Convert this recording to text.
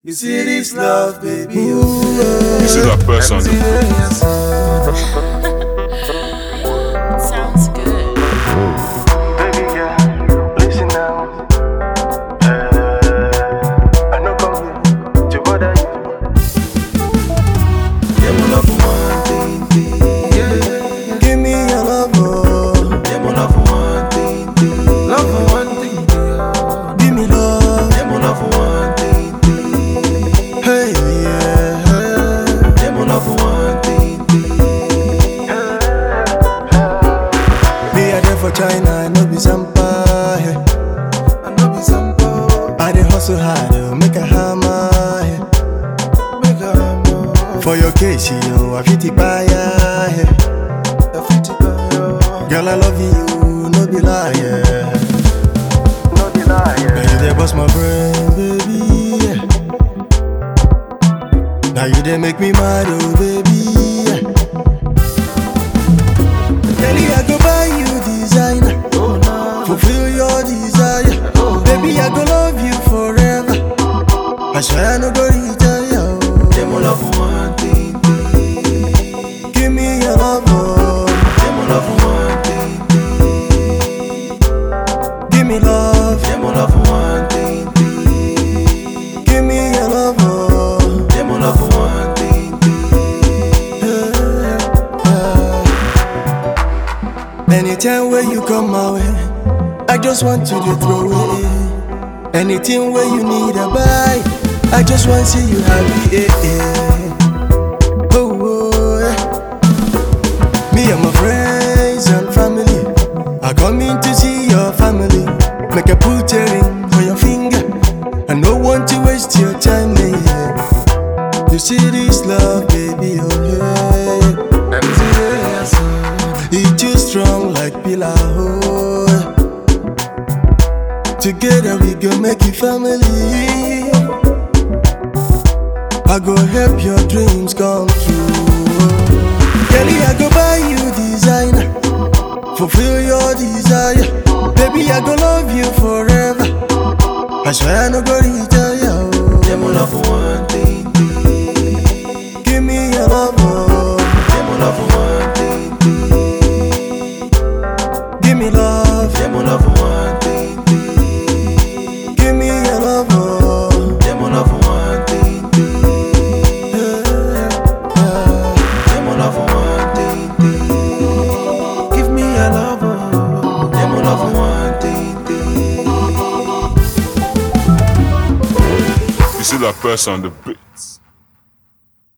You see this love, baby. Oh, You see that person? yes. Sounds good. Baby girl, listen now. Uh, I know come here to bother you. Yeah, my love for one thing, thing. Yeah, Give me your love, oh. yeah, my love for one thing, thing. Love for one thing, thing. Give me love. Yeah, my love for one thing, thing. Hey, yeah. Yeah, my love for one thing, thing. Me a there for China, I know be Zampa. Hey. I know be some boy, I dey hustle hard, oh, make a hammer. Hey. make a more. For your case, you I fit to buy ya. Hey. I fit to buy your- Girl, I love you, no be lie. Yeah. No deny. Now you dey bust my brain, baby. Yeah. Now you dey make me mad, oh baby. Yeah. Baby, I go buy you designer, Oh, no. fulfill your desire. Baby, I go love you forever. I swear I no go retire. Yeah, my love for one thing, thing. Give me your love, oh. Yeah, my love for one thing, thing. give me love, Yeah, my love for one thing, thing. give me your love, oh. Yeah, my love for one thing, thing. Anytime where you come my way, I just want you to throw away. Anything where you need a buy, I just want see you happy. Eh, eh. Oh, oh, yeah. Me and my friends and family are coming to see your family. Make a put a ring for your finger. I don't want to waste your time, yeah. You see this love, baby, oh yeah. It too strong like pillar oh. Together we go make it family. I go help your dreams come true. Kelly, I go buy you designer, fulfill your desire. Baby, I go love you forever. I swear I no go retire. oh. Yeah, my love for one thing, thing. Give me your love, oh. Yeah, my love for one thing, thing. give me love. Yeah, my love for one thing, thing. Give me your love, oh. Yeah, my love for one thing, thing. Yeah, my love for one thing, thing. Give me your love, oh. Yeah, my love for one thing, thing. You see that person, the big